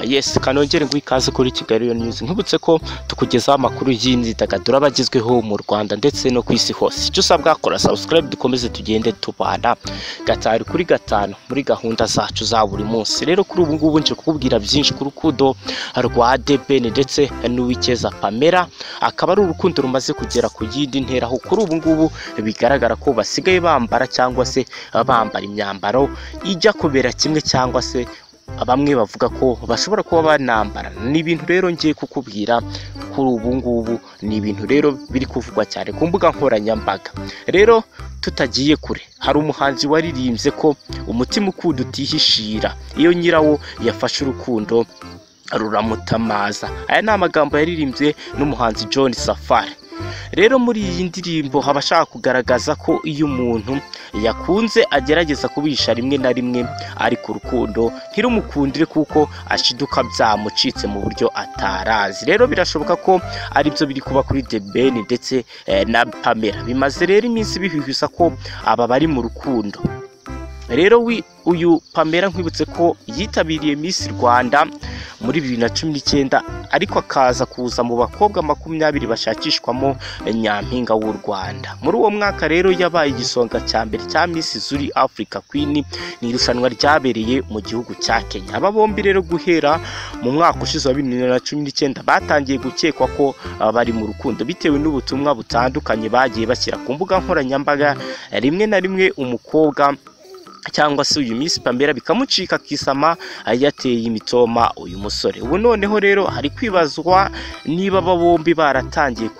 yesi kanongere ngo ikaze kuri kigali news nkibutse ko tukugezaho amakuru y'imyidagaduro aba agezweho mu rwanda ndetse no ku isi hose icyo usabwa kora subscribe dukomeze tugende tubana gatari kuri gatanu muri gahunda zacu za buri munsi rero kuri ubu ngubu nje kukubwira byinshi ku rukundo rwa debeni ndetse n'uwikeza pamela akaba ari urukundo rumaze kugera ku yindi ntera aho kuri ubu ngubu bigaragara ko basigaye bambara cyangwa se bambara imyambaro ijya kubera kimwe cyangwa se bamwe bavuga ko bashobora kuba banambara ni ibintu rero ngiye kukubwira kuri ubu ngubu ni ibintu rero biri kuvugwa cyane ku mbuga nkoranyambaga rero tutagiye kure hari umuhanzi waririmbye ko umutima ukunda utihishira iyo nyirawo yafashe urukundo ruramutamaza aya ni amagambo yaririmbye n'umuhanzi John Safari rero muri iyi ndirimbo haba ashaka kugaragaza ko iyo umuntu yakunze agerageza kubisha rimwe na rimwe ari ku rukundo ntirumukundire kuko ashiduka byamucitse mu buryo atarazi rero birashoboka ko aribyo biri kuba kuri The Ben ndetse eh, na Pamela bimaze rero iminsi bihwihwisa ko aba bari mu rukundo rero wi- uyu pamela nkwibutse ko yitabiriye Miss rwanda muri bibiri na cumi n'icyenda ariko akaza kuza mu bakobwa makumyabiri bashakishwamo nyampinga w'u rwanda muri uwo mwaka rero yabaye igisonga cya mbere cya Miss zuri africa queen ni irushanwa ryabereye mu gihugu cya kenya aba bombi rero guhera mu mwaka ushize wa bibiri na cumi n'icyenda batangiye gukekwa ko ah, bari mu rukundo bitewe n'ubutumwa butandukanye bagiye bashyira ku mbuga nkoranyambaga rimwe na rimwe umukobwa cyangwa se uyu minsi pamela bikamucika akisama yateye imitoma uyu musore ubu noneho rero hari kwibazwa niba aba bombi baratangiye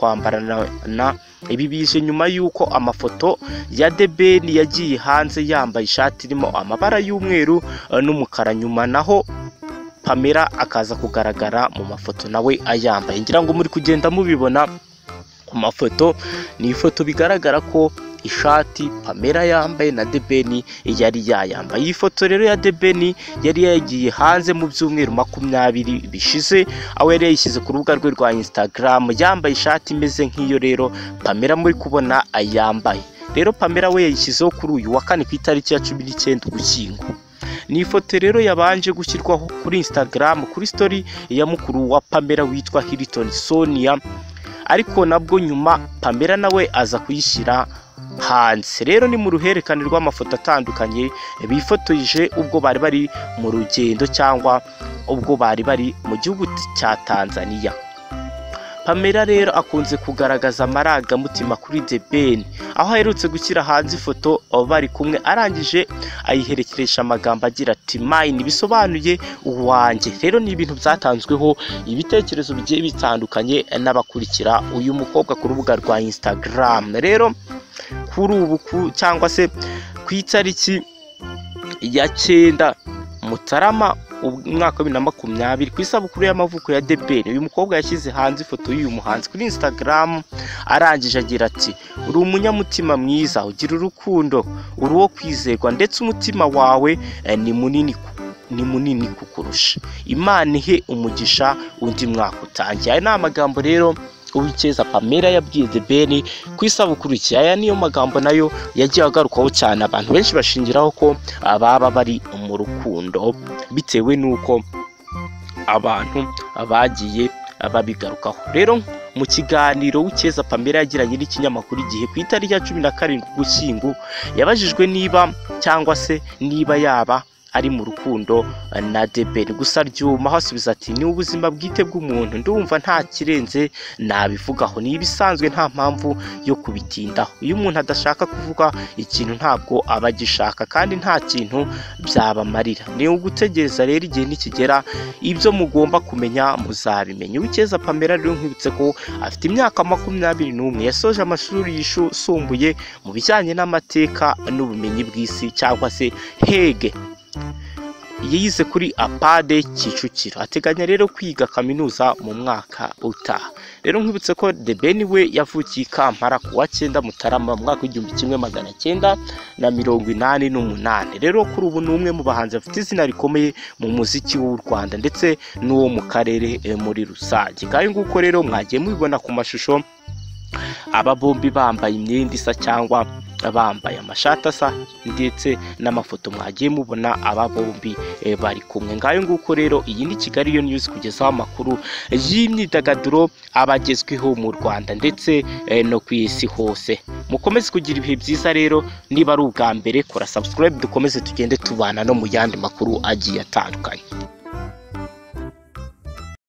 kwambarana ibi bije nyuma y'uko amafoto ya debeni yagiye hanze yambaye ishati irimo amabara y'umweru eh, n'umukara nyuma naho pamela akaza kugaragara mu mafoto nawe ayambaye ngira ngo muri kugenda mubibona ku mafoto ni ifoto bigaragara ko ishati pamela yambaye na debeni yari yayambaye iyi foto rero ya debeni yari yagiye hanze mu byumweru makumyabiri bishize aho yari yayishyize ku rubuga rwe rwa instagram yambaye ishati imeze nk'iyo rero pamela muri kubona ayambaye rero pamela we yayishyizeho kuri uyu wa kane ku itariki ya cumi n'icyenda ugushyingo ni ifoto rero yabanje gushyirwaho kuri instagram kuri story ya mukuru wa pamela witwa hilton sonia ariko nabwo nyuma pamela nawe aza kuyishyira hanze rero ni mu ruhererekane rw'amafoto atandukanye bifotoje ubwo bari bari mu rugendo cyangwa ubwo bari bari mu gihugu cya tanzania pamela rero akunze kugaragaza amarangamutima kuri the ben aho aherutse gushyira hanze ifoto bari kumwe arangije ayiherekeresha amagambo agira ati mine bisobanuye uwanjye rero ni ibintu byatanzweho ibitekerezo bigiye bitandukanye n'abakurikira uyu mukobwa ku rubuga rwa instagram rero kuri ubu ku- cyangwa se ku itariki ya cyenda mutarama umwaka wa bibiri na makumyabiri ku isabukuru y'amavuko ya debeni uyu mukobwa yashyize hanze ifoto y'uyu muhanzi kuri instagram arangije agira ati uri umunyamutima mwiza ugira urukundo uri uwo kwizerwa ndetse umutima wawe eh, ni munini ku- ni munini kukurusha imana ihe umugisha undi mwaka utangiye aya ni amagambo rero uwikeza pamela yabwiye the ben ku isabukuru iki aya niyo magambo nayo yagiye agarukaho cyane abantu benshi bashingiraho ko ah, baba bari mu rukundo bitewe n'uko abantu bagiye babigarukaho rero mu kiganiro w'icyeza pamela yagiranye n'ikinyamakuru igihe ku itariki ya cumi na karindwi ugushyingo yabajijwe niba cyangwa se niba yaba ari mu rukundo eh, na debeni gusa ryuma aho asubiza ati ni ubuzima bwite bw'umuntu ndumva nta kirenze nabivugaho ni ibisanzwe nta mpamvu yo kubitindaho iyo umuntu adashaka kuvuga ikintu ntabwo aba agishaka kandi nta kintu byabamarira ni ugutegereza rero igihe nikigera ibyo mugomba kumenya muzabimenya uwikeza pamela rero nkwibutse ko afite imyaka makumyabiri n'umwe yasoje amashuri yisumbuye mu bijyanye n'amateka n'ubumenyi bw'isi cyangwa se hege yize kuri apade kicukiro ateganya rero kwiga kaminuza mu mwaka utaha rero nkwibutse ko the ben we yavukiye i kampala ku wa cyenda mutarama mu mwaka w'igihumbi kimwe magana cyenda na mirongo inani n'umunani rero kuri ubu ni umwe mu bahanzi bafite izina rikomeye mu muziki w'u rwanda ndetse n'uwo mu karere eh, muri rusange ngayo nguko rero mwagiye mubibona ku mashusho aba bombi bambaye imyenda isa cyangwa bambaye amashati asa ndetse n'amafoto mwagiye mubona aba bombi eh, bari kumwe ngayo nguko rero iyi ni kigali yo news kugezaho amakuru y'imyidagaduro abagezweho mu rwanda ndetse eh, no ku isi hose mukomeze kugira ibihe byiza rero niba ari ubwa mbere kora subscribe dukomeze tugende tubana no mu yandi makuru agiye atandukanye